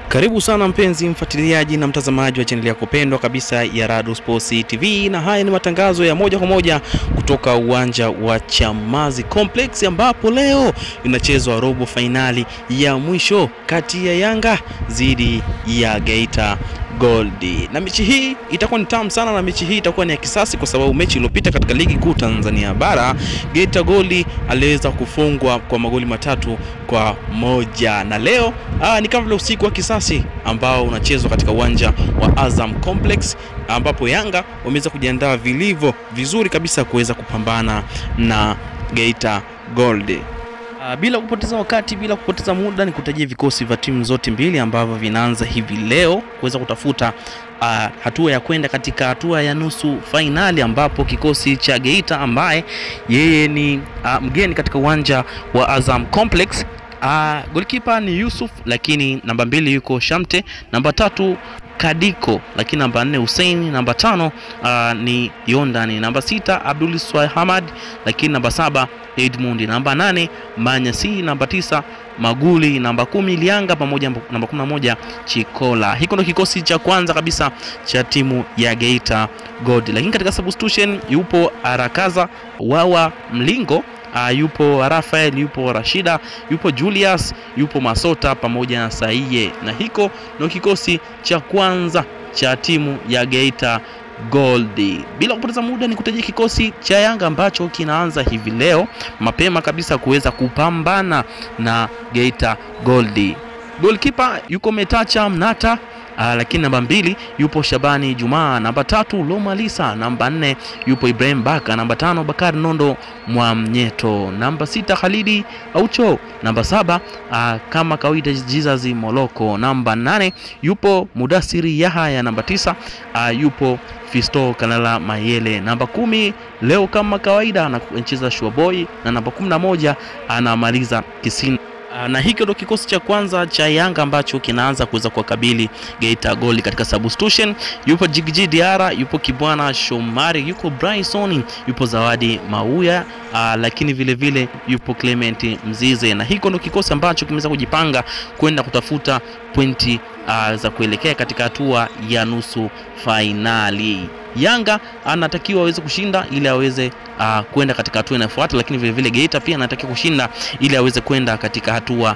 Karibu sana mpenzi mfuatiliaji na mtazamaji wa chaneli yako pendwa kabisa ya Rado Sports TV, na haya ni matangazo ya moja kwa moja kutoka uwanja wa Chamazi Complex ambapo leo inachezwa robo fainali ya mwisho kati ya Yanga dhidi ya Geita Gold. Na mechi hii itakuwa ni tamu sana, na mechi hii itakuwa ni ya kisasi, kwa sababu mechi iliyopita katika ligi kuu Tanzania bara Geita Gold aliweza kufungwa kwa magoli matatu kwa moja, na leo aa, ni kama vile usiku wa kisasi ambao unachezwa katika uwanja wa Azam Complex ambapo Yanga wameweza kujiandaa vilivyo vizuri kabisa kuweza kupambana na Geita Gold. Uh, bila kupoteza wakati, bila kupoteza muda, ni kutajia vikosi vya timu zote mbili ambavyo vinaanza hivi leo kuweza kutafuta uh, hatua ya kwenda katika hatua ya nusu fainali, ambapo kikosi cha Geita ambaye yeye ni uh, mgeni katika uwanja wa Azam Complex uh, goalkeeper ni Yusuf, lakini namba mbili yuko Shamte, namba tatu Kadiko, lakini namba nne Hussein, namba tano uh, ni Yondani, namba sita Abdul Hamad, lakini namba saba Edmund, namba nane Manyasi, namba tisa Maguli, namba kumi Lianga pamoja namba kumi na moja Chikola. Hiko ndo kikosi cha kwanza kabisa cha timu ya Geita Gold, lakini katika substitution yupo Arakaza Wawa Mlingo Uh, yupo Rafael, yupo Rashida, yupo Julius, yupo Masota pamoja na Saiye, na hiko ndio kikosi cha kwanza cha timu ya Geita Gold. Bila kupoteza muda, ni kutajia kikosi cha Yanga ambacho kinaanza hivi leo mapema kabisa kuweza kupambana na Geita Gold. Goalkeeper yuko Metacha Mnata Uh, lakini namba mbili yupo Shabani Jumaa, namba tatu Loma Lisa, namba nne yupo Ibrahim Baka, namba tano Bakari Nondo Mwamnyeto, namba sita Khalidi Aucho, namba saba uh, kama kawaida Jesus Moloko, namba nane yupo Mudasiri Yahaya, namba tisa uh, yupo Fisto Kalala Mayele, namba kumi leo kama kawaida anacheza Shuaboy na namba kumi na moja anamaliza Kisini na hiki ndo kikosi cha kwanza cha Yanga ambacho kinaanza kuweza kuwakabili Geita Gold katika substitution. Yupo Jigiji Diara, yupo Kibwana Shomari, yupo Bryson, yupo Zawadi Mauya, aa, lakini vile vile yupo Clement Mzize, na hiko ndo kikosi ambacho kimeweza kujipanga kwenda kutafuta pointi aa, za kuelekea katika hatua ya nusu fainali. Yanga anatakiwa aweze kushinda ili aweze uh, kwenda katika hatua inayofuata, lakini vile vile Geita pia anatakiwa kushinda ili aweze kwenda katika hatua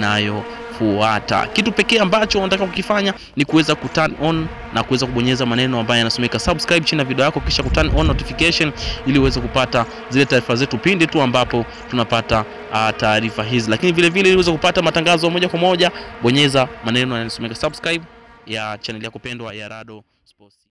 inayofuata. Kitu pekee ambacho unataka kukifanya ni kuweza kuturn on na kuweza kubonyeza maneno ambayo yanasomeka subscribe chini ya video yako, kisha kuturn on notification ili uweze kupata zile taarifa zetu pindi tu ambapo tunapata uh, taarifa hizi, lakini vile vile ili uweze kupata matangazo moja kwa moja, bonyeza maneno yanasomeka subscribe ya channel yako pendwa ya Rado Sports.